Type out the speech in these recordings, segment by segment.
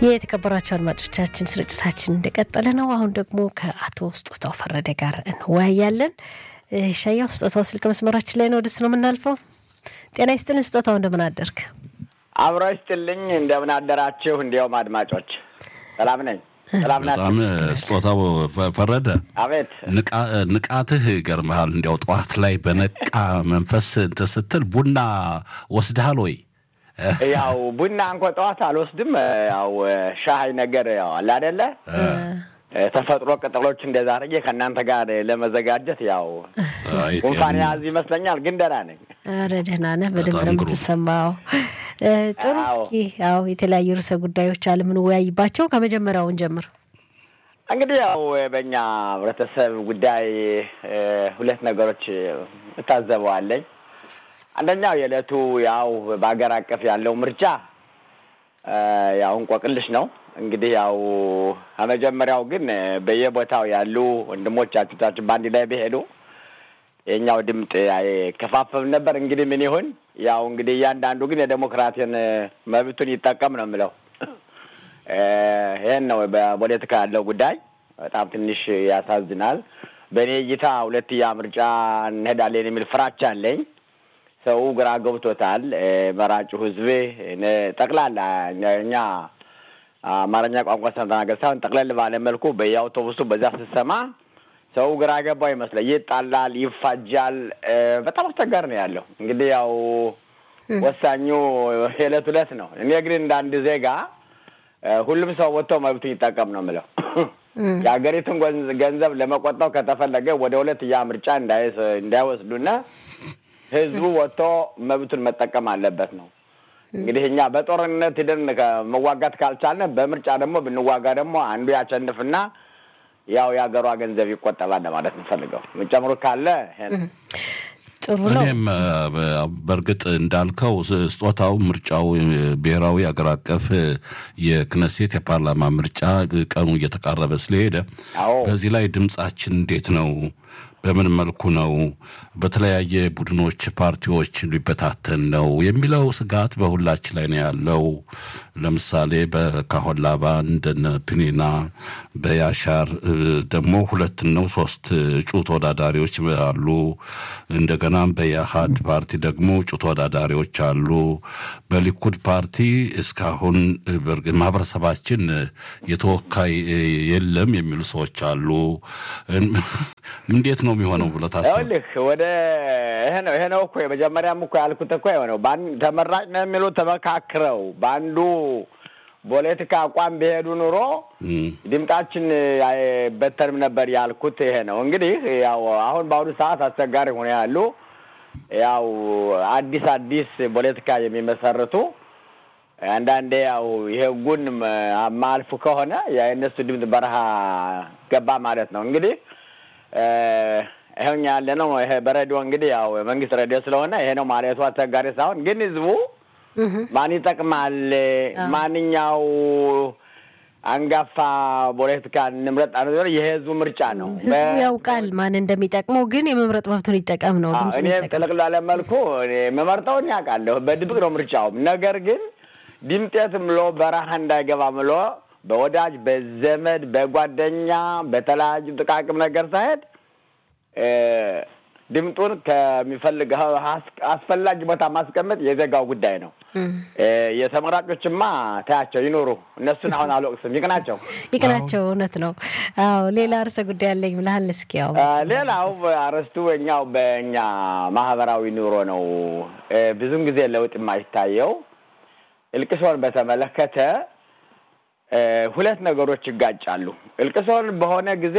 የተከበራቸው አድማጮቻችን ስርጭታችን እንደቀጠለ ነው። አሁን ደግሞ ከአቶ ስጦታው ፈረደ ጋር እንወያያለን። ሻያው ስጦታው ስልክ መስመራችን ላይ ነው። ወደሱ ነው የምናልፈው። ጤና ይስጥልን ስጦታው፣ እንደምን አደርክ? አብሮ ይስጥልኝ። እንደምን አደራችሁ? እንዲያውም አድማጮች ሰላም ነኝ። ሰላም በጣም ስጦታው ፈረደ፣ አቤት ንቃትህ ይገርምሃል። እንዲያው ጠዋት ላይ በነቃ መንፈስ እንትን ስትል ቡና ወስደሃል ወይ? ያው ቡና እንኳ ጠዋት አልወስድም። ያው ሻይ ነገር ያው አለ አይደለ ተፈጥሮ ቅጠሎች እንደዛ አድርጌ ከእናንተ ጋር ለመዘጋጀት ያው ጉንፋን የያዝ ይመስለኛል፣ ግን ደህና ነኝ። ኧረ ደህና ነህ፣ በደንብ ነው የምትሰማው። ጥሩ። እስኪ ያው የተለያዩ ርዕሰ ጉዳዮች አለ የምንወያይባቸው። ከመጀመሪያውን ጀምር። እንግዲህ ያው በእኛ ህብረተሰብ ጉዳይ ሁለት ነገሮች እታዘበዋለኝ። አንደኛው የዕለቱ ያው በሀገር አቀፍ ያለው ምርጫ ያው እንቆቅልሽ ነው። እንግዲህ ያው ከመጀመሪያው ግን በየቦታው ያሉ ወንድሞቻችን በአንድ ላይ ቢሄዱ የኛው ድምፅ አይከፋፈል ነበር። እንግዲህ ምን ይሁን ያው እንግዲህ እያንዳንዱ ግን የዴሞክራሲን መብቱን ይጠቀም ነው የምለው። ይህን ነው በፖለቲካ ያለው ጉዳይ። በጣም ትንሽ ያሳዝናል። በእኔ እይታ ሁለትያ ምርጫ እንሄዳለን የሚል ፍራቻ አለኝ። ሰው ግራ ገብቶታል። መራጩ ህዝብ ጠቅላላ እኛ አማርኛ ቋንቋ ተናገር ሳይሆን ጠቅለል ባለ መልኩ በየአውቶቡሱ በዛ ስትሰማ ሰው ግራ ገባው ይመስላል። ይጣላል፣ ይፋጃል። በጣም አስቸጋሪ ነው ያለው። እንግዲህ ያው ወሳኙ የዕለት ዕለት ነው። እኔ ግን እንደ አንድ ዜጋ ሁሉም ሰው ወጥቶ መብቱን ይጠቀም ነው የምለው። የሀገሪቱን ገንዘብ ለመቆጠብ ከተፈለገ ወደ ሁለትያ ምርጫ እንዳይወስዱና ህዝቡ ወጥቶ መብቱን መጠቀም አለበት ነው። እንግዲህ እኛ በጦርነት ሂደን መዋጋት ካልቻልን በምርጫ ደግሞ ብንዋጋ ደግሞ አንዱ ያሸንፍና ያው የሀገሯ ገንዘብ ይቆጠባል ለማለት እንፈልገው። ምጨምሩ ካለ ጥሩ ነው። እኔም በእርግጥ እንዳልከው ስጦታው ምርጫው ብሔራዊ አገር አቀፍ የክነሴት የፓርላማ ምርጫ ቀኑ እየተቃረበ ስለሄደ በዚህ ላይ ድምጻችን እንዴት ነው? በምን መልኩ ነው? በተለያየ ቡድኖች፣ ፓርቲዎች ሊበታተን ነው የሚለው ስጋት በሁላችን ላይ ነው ያለው። ለምሳሌ በካሆን ላባ እንደነ ፕኒና በያሻር ደግሞ ሁለት ነው ሶስት እጩ ተወዳዳሪዎች አሉ። እንደገናም በየሀድ ፓርቲ ደግሞ እጩ ተወዳዳሪዎች አሉ። በሊኩድ ፓርቲ እስካሁን ማህበረሰባችን የተወካይ የለም የሚሉ ሰዎች አሉ። እንዴት ነው የሚሆነው ብለህ ታስብ? ይኸውልህ ወደ ይሄ ነው ይሄ ነው እኮ የመጀመሪያም እኮ ያልኩት እኮ የሆነው ተመራጭ ነው የሚሉ ተመካክረው በአንዱ ፖለቲካ አቋም ቢሄዱ ኑሮ ድምጣችን አይበተንም ነበር ያልኩት ይሄ ነው። እንግዲህ ያው አሁን በአሁኑ ሰዓት አስቸጋሪ ሆነ ያሉ ያው አዲስ አዲስ ፖለቲካ የሚመሰርቱ አንዳንዴ ያው የህጉን ማልፉ ከሆነ የእነሱ ድምፅ በረሃ ገባ ማለት ነው። እንግዲህ ይኸውኛ ያለ ነው። ይሄ በሬዲዮ እንግዲህ ያው የመንግስት ሬዲዮ ስለሆነ ይሄ ነው ማለቱ አስቸጋሪ ሳይሆን ግን ህዝቡ ማን ይጠቅማል፣ ማንኛው አንጋፋ ፖለቲካ እንምረጥ የህዝቡ ምርጫ ነው። ህዝቡ ያውቃል ማን እንደሚጠቅመው፣ ግን የመምረጥ መብቱን ይጠቀም ነው። እኔ ጥልቅ ላለ መልኩ የምመርጠውን ያውቃለሁ። በድብቅ ነው ምርጫውም። ነገር ግን ድምጤት ምሎ በረሃ እንዳይገባ ምሎ በወዳጅ በዘመድ በጓደኛ በተለያዩ ጥቃቅም ነገር ሳይሄድ ድምጡን ከሚፈልገው አስፈላጊ ቦታ ማስቀመጥ የዜጋው ጉዳይ ነው። የተመራጮችማ ታያቸው ይኖሩ። እነሱን አሁን አልወቅስም። ይቅናቸው ይቅናቸው። እውነት ነው። አዎ ሌላ ርዕሰ ጉዳይ ያለኝ ብለሃል። እስኪ ያው ሌላው አርዕስቱ እኛው በእኛ ማህበራዊ ኑሮ ነው ብዙም ጊዜ ለውጥ የማይታየው እልቅሶን በተመለከተ ሁለት ነገሮች ይጋጫሉ። እልቅሶን በሆነ ጊዜ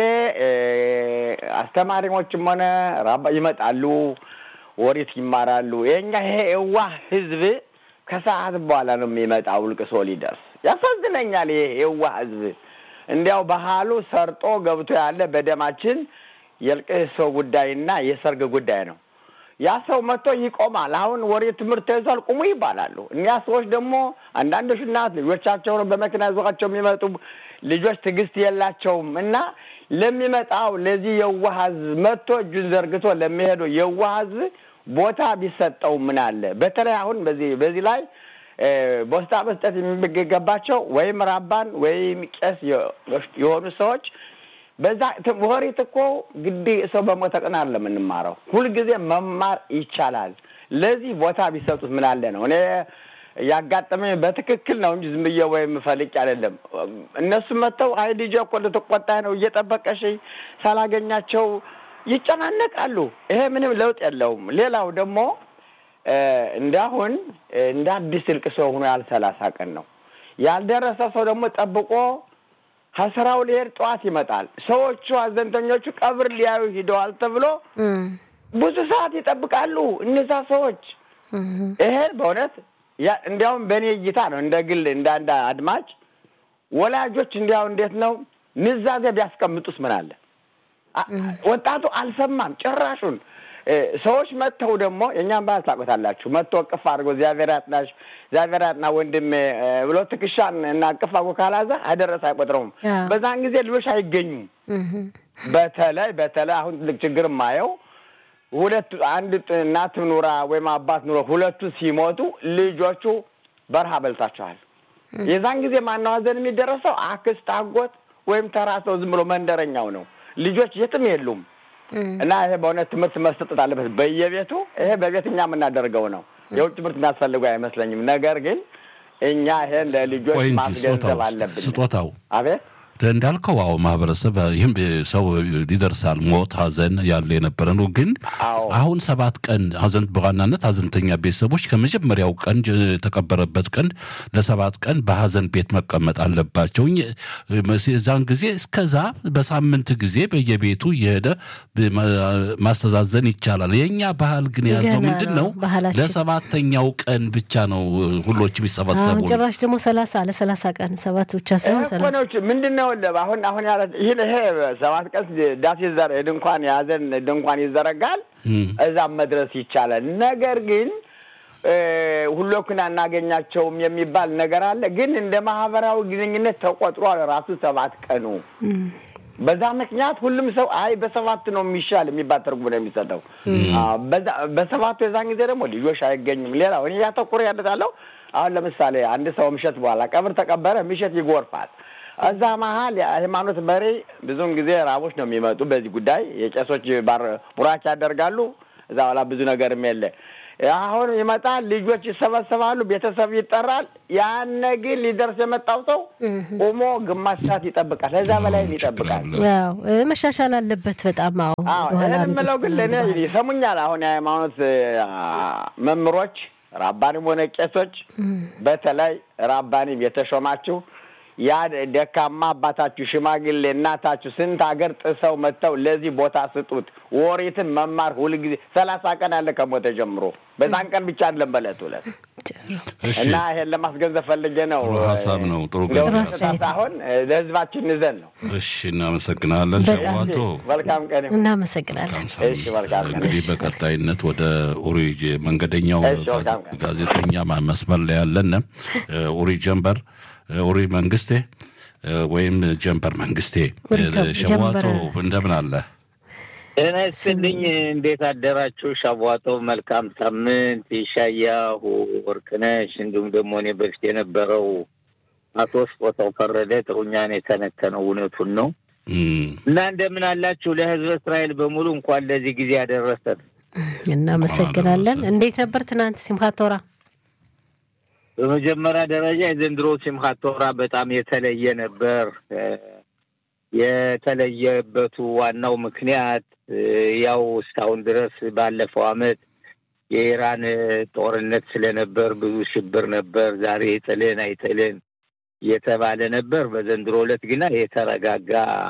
አስተማሪዎችም ሆነ ራባ ይመጣሉ፣ ወሪት ይማራሉ። የኛ ይሄ የዋህ ህዝብ ከሰዓት በኋላ ነው የሚመጣው እልቅሶ ሊደርስ። ያሳዝነኛል። ይሄ የዋህ ህዝብ እንዲያው ባህሉ ሰርጦ ገብቶ ያለ በደማችን የእልቅሶ ጉዳይና የሰርግ ጉዳይ ነው። ያ ሰው መጥቶ ይቆማል። አሁን ወሬ ትምህርት ተይዟል ቁሙ ይባላሉ። እኒያ ሰዎች ደግሞ አንዳንዶች እናት ልጆቻቸውን በመኪና ይዟቸው የሚመጡ ልጆች ትዕግስት የላቸውም እና ለሚመጣው ለዚህ የዋህ ህዝብ መጥቶ እጁን ዘርግቶ ለሚሄደው የዋህ ህዝብ ቦታ ቢሰጠው ምን አለ። በተለይ አሁን በዚህ በዚህ ላይ ቦስታ መስጠት የሚገባቸው ወይም ራባን ወይም ቄስ የሆኑ ሰዎች በዛ ወሬት እኮ ግድ ሰው በሞተ ቀን አለ የምንማረው። ሁልጊዜ መማር ይቻላል። ለዚህ ቦታ ቢሰጡት ምን አለ ነው። እኔ ያጋጠመኝ በትክክል ነው እንጂ ዝም ብዬ ወይም ፈልቄ አይደለም። እነሱ መጥተው አይ ልጄ እኮ ልትቆጣ ነው እየጠበቀሽ ሳላገኛቸው ይጨናነቃሉ። ይሄ ምንም ለውጥ የለውም። ሌላው ደግሞ እንዳሁን እንደ አዲስ እልቅ ሰው ሆኖ ያል ሰላሳ ቀን ነው ያልደረሰ ሰው ደግሞ ጠብቆ ከስራው ሊሄድ ጠዋት ይመጣል። ሰዎቹ አዘንተኞቹ ቀብር ሊያዩ ሂደዋል ተብሎ ብዙ ሰዓት ይጠብቃሉ እነዛ ሰዎች። ይሄ በእውነት እንዲያውም በእኔ እይታ ነው እንደ ግል እንደ አንድ አድማጭ ወላጆች እንዲያው እንዴት ነው ንዛዜ ቢያስቀምጡስ ምን አለ? ወጣቱ አልሰማም ጭራሹን። ሰዎች መጥተው ደግሞ የእኛም ባህል ታውቁታላችሁ። መጥቶ እቅፍ አድርጎ እግዚአብሔር ያጥናሽ እግዚአብሔር ያጥና ወንድሜ ብሎ ትከሻን እና እቅፍ አድርጎ ካላዘ አደረሰ አይቆጥረውም። በዛን ጊዜ ልጆች አይገኙም። በተለይ በተለይ አሁን ትልቅ ችግር የማየው ሁለት አንድ እናት ኑራ ወይም አባት ኑሮ ሁለቱ ሲሞቱ ልጆቹ በረሃ በልታቸዋል። የዛን ጊዜ ማነው ሀዘን የሚደረሰው? አክስት፣ አጎት ወይም ተራ ሰው ዝም ብሎ መንደረኛው ነው። ልጆች የትም የሉም። እና ይሄ በእውነት ትምህርት መሰጠት አለበት በየቤቱ። ይሄ በቤት እኛ የምናደርገው ነው። የውጭ ትምህርት የሚያስፈልገው አይመስለኝም። ነገር ግን እኛ ይሄን ለልጆች ማስገንዘብ አለብን። ስጦታው አቤት እንዳልከው አዎ፣ ማህበረሰብ ይህም ሰው ይደርሳል። ሞት፣ ሀዘን ያለ የነበረ ነው። ግን አሁን ሰባት ቀን ሀዘን በዋናነት ሀዘንተኛ ቤተሰቦች ከመጀመሪያው ቀን የተቀበረበት ቀን ለሰባት ቀን በሀዘን ቤት መቀመጥ አለባቸው። እዛን ጊዜ እስከዛ በሳምንት ጊዜ በየቤቱ እየሄደ ማስተዛዘን ይቻላል። የእኛ ባህል ግን የያዝነው ምንድን ነው? ለሰባተኛው ቀን ብቻ ነው ሁሎች የሚሰበሰቡ። ጭራሽ ደግሞ ሰላሳ ለሰላሳ ቀን ሰባት ብቻ ሳይሆን ሰላሳ ምንድን ነው አሁን አሁን ያለ ይህ ይሄ ሰባት ቀን ዳስ ይዘረ ድንኳን የያዘን ድንኳን ይዘረጋል። እዛም መድረስ ይቻላል። ነገር ግን ሁሎክን አናገኛቸውም የሚባል ነገር አለ። ግን እንደ ማህበራዊ ግንኙነት ተቆጥሯል ራሱ ሰባት ቀኑ። በዛ ምክንያት ሁሉም ሰው አይ በሰባት ነው የሚሻል የሚባል ትርጉም ነው የሚሰጠው። በሰባቱ የዛን ጊዜ ደግሞ ልጆች አይገኙም። ሌላው እኔ ያተኩር ያለታለው አሁን ለምሳሌ አንድ ሰው ምሸት በኋላ ቀብር ተቀበረ፣ ምሸት ይጎርፋል። እዛ መሀል የሃይማኖት መሪ ብዙውን ጊዜ ራቦች ነው የሚመጡ። በዚህ ጉዳይ የቄሶች ቡራች ያደርጋሉ። እዛ በኋላ ብዙ ነገርም የለ። አሁን ይመጣል፣ ልጆች ይሰበሰባሉ፣ ቤተሰብ ይጠራል። ያነ ግን ሊደርስ የመጣው ሰው ቆሞ ግማሽ ሰዓት ይጠብቃል፣ ከዛ በላይም ይጠብቃል። መሻሻል አለበት በጣም አዎ። የምለው ግን ለእኔ ይሰሙኛል። አሁን የሃይማኖት መምህሮች ራባንም ሆነ ቄሶች፣ በተለይ ራባንም የተሾማችሁ ያ ደካማ አባታችሁ ሽማግሌ እናታችሁ ስንት ሀገር ጥሰው መጥተው ለዚህ ቦታ ስጡት። ወሬትን መማር ሁልጊዜ ሰላሳ ቀን አለ ከሞተ ጀምሮ በዛን ቀን ብቻ አይደለም በለት ሁለት እና ይሄን ለማስገንዘብ ፈልጌ ነው። ጥሩ ሀሳብ ነው። ጥሩ አሁን ለህዝባችን ንዘን ነው። እሺ፣ እናመሰግናለን። ሸዋቶ መልካም ቀን። እናመሰግናለን። እሺ፣ መልካም ቀን። እንግዲህ በቀጣይነት ወደ ኡሪ መንገደኛው ጋዜጠኛ መስመር ላይ ያለን ኡሪ ጀንበር ኡሪ መንግስቴ ወይም ጀንበር መንግስቴ ሸዋቶ እንደምን አለ? ጤና ይስጥልኝ። እንዴት አደራችሁ? ሸዋቶ መልካም ሳምንት። ይሻያሁ ወርቅነሽ፣ እንዲሁም ደግሞ እኔ በፊት የነበረው አቶ ስጦታው ፈረደ ጥሩኛን የተነተነው እውነቱን ነው እና እንደምን አላችሁ? ለህዝበ እስራኤል በሙሉ እንኳን ለዚህ ጊዜ ያደረሰን። እናመሰግናለን። እንዴት ነበር ትናንት ሲምካት ቶራ? በመጀመሪያ ደረጃ የዘንድሮ ሲምካት ቶራ በጣም የተለየ ነበር። የተለየበቱ ዋናው ምክንያት ያው እስካሁን ድረስ ባለፈው አመት የኢራን ጦርነት ስለነበር ብዙ ሽብር ነበር። ዛሬ ይጥልን አይጥልን እየተባለ ነበር። በዘንድሮ ዕለት ግና የተረጋጋ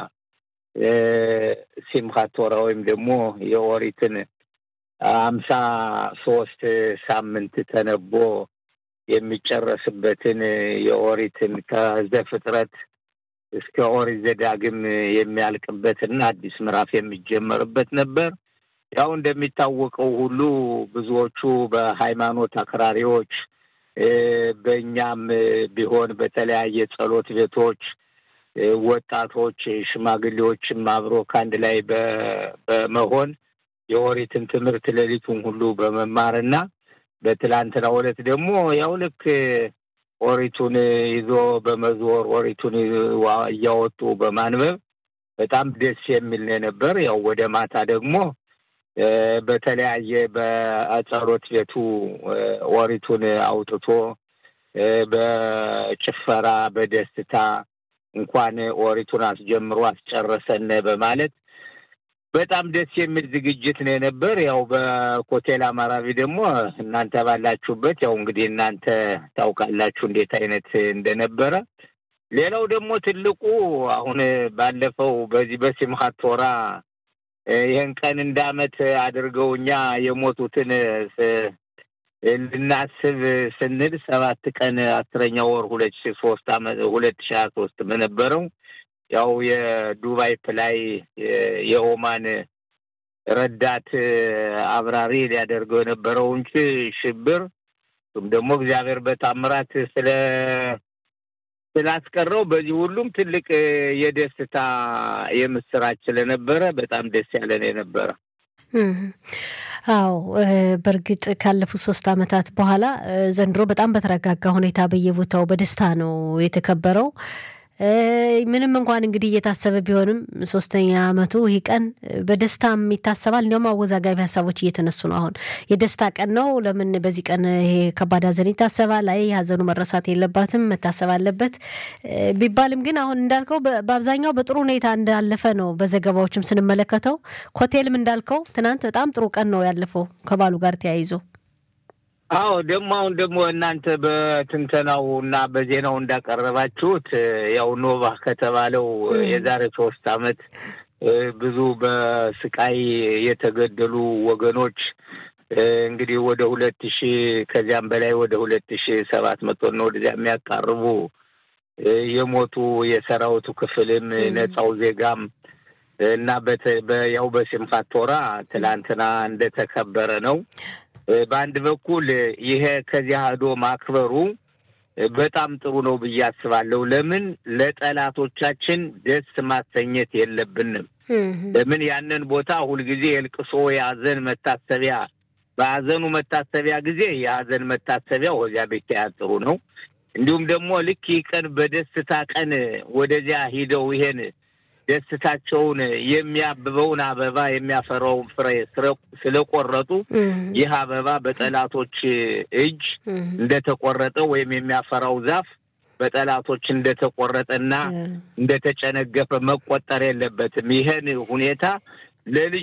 ሲምካት ቶራ ወይም ደግሞ የኦሪትን አምሳ ሶስት ሳምንት ተነቦ የሚጨረስበትን የኦሪትን ከዘፍጥረት እስከ ኦሪት ዘዳግም የሚያልቅበትና አዲስ ምዕራፍ የሚጀመርበት ነበር። ያው እንደሚታወቀው ሁሉ ብዙዎቹ በሃይማኖት አክራሪዎች በእኛም ቢሆን በተለያየ ጸሎት ቤቶች ወጣቶች፣ ሽማግሌዎችም አብሮ ከአንድ ላይ በመሆን የኦሪትን ትምህርት ሌሊቱን ሁሉ በመማርና በትላንትናው ዕለት ደግሞ ያው ልክ ኦሪቱን ይዞ በመዞር ኦሪቱን እያወጡ በማንበብ በጣም ደስ የሚል ነበር። ያው ወደ ማታ ደግሞ በተለያየ በጸሎት ቤቱ ኦሪቱን አውጥቶ በጭፈራ በደስታ እንኳን ኦሪቱን አስጀምሮ አስጨረሰን በማለት በጣም ደስ የሚል ዝግጅት ነው የነበር። ያው በኮቴል አማራቢ ደግሞ እናንተ ባላችሁበት ያው እንግዲህ እናንተ ታውቃላችሁ እንዴት አይነት እንደነበረ። ሌላው ደግሞ ትልቁ አሁን ባለፈው በዚህ በሲምሃት ቶራ ይህን ቀን እንደ ዓመት አድርገው እኛ የሞቱትን ልናስብ ስንል ሰባት ቀን አስረኛ ወር ሁለት ሺ ሶስት አመት ሁለት ሺ ሀያ ሶስት በነበረው ያው የዱባይ ፕላይ የኦማን ረዳት አብራሪ ሊያደርገው የነበረው እንጂ ሽብር እሱም ደግሞ እግዚአብሔር በታምራት ስለ ስላስቀረው በዚህ ሁሉም ትልቅ የደስታ የምስራች ስለነበረ በጣም ደስ ያለን የነበረ። አዎ በእርግጥ ካለፉት ሶስት አመታት በኋላ ዘንድሮ በጣም በተረጋጋ ሁኔታ በየቦታው በደስታ ነው የተከበረው። ምንም እንኳን እንግዲህ እየታሰበ ቢሆንም ሶስተኛ አመቱ ይህ ቀን በደስታም ይታሰባል። እንዲያውም አወዛጋቢ ሀሳቦች እየተነሱ ነው። አሁን የደስታ ቀን ነው፣ ለምን በዚህ ቀን ይሄ ከባድ ሀዘን ይታሰባል? አይ ሀዘኑ መረሳት የለባትም መታሰብ አለበት ቢባልም ግን አሁን እንዳልከው በአብዛኛው በጥሩ ሁኔታ እንዳለፈ ነው በዘገባዎችም ስንመለከተው። ኮቴልም እንዳልከው ትናንት በጣም ጥሩ ቀን ነው ያለፈው ከባሉ ጋር ተያይዞ አዎ ደግሞ አሁን ደግሞ እናንተ በትንተናው እና በዜናው እንዳቀረባችሁት ያው ኖቫ ከተባለው የዛሬ ሶስት አመት ብዙ በስቃይ የተገደሉ ወገኖች እንግዲህ ወደ ሁለት ሺ ከዚያም በላይ ወደ ሁለት ሺ ሰባት መቶ ነው ወደዚያ የሚያቃርቡ የሞቱ የሰራዊቱ ክፍልም ነፃው ዜጋም እና ያው በሲምካት ቶራ ትላንትና እንደተከበረ ነው። በአንድ በኩል ይሄ ከዚያ ሄዶ ማክበሩ በጣም ጥሩ ነው ብዬ አስባለሁ። ለምን ለጠላቶቻችን ደስ ማሰኘት የለብንም። ለምን ያንን ቦታ ሁልጊዜ የልቅሶ የሀዘን መታሰቢያ በሀዘኑ መታሰቢያ ጊዜ የሀዘን መታሰቢያ ወዚያ ቤት ጥሩ ነው። እንዲሁም ደግሞ ልክ ይህ ቀን በደስታ ቀን ወደዚያ ሂደው ይሄን ደስታቸውን የሚያብበውን አበባ የሚያፈራውን ፍሬ ስለቆረጡ ይህ አበባ በጠላቶች እጅ እንደተቆረጠ ወይም የሚያፈራው ዛፍ በጠላቶች እንደተቆረጠና እንደተጨነገፈ መቆጠር የለበትም። ይህን ሁኔታ ለልጅ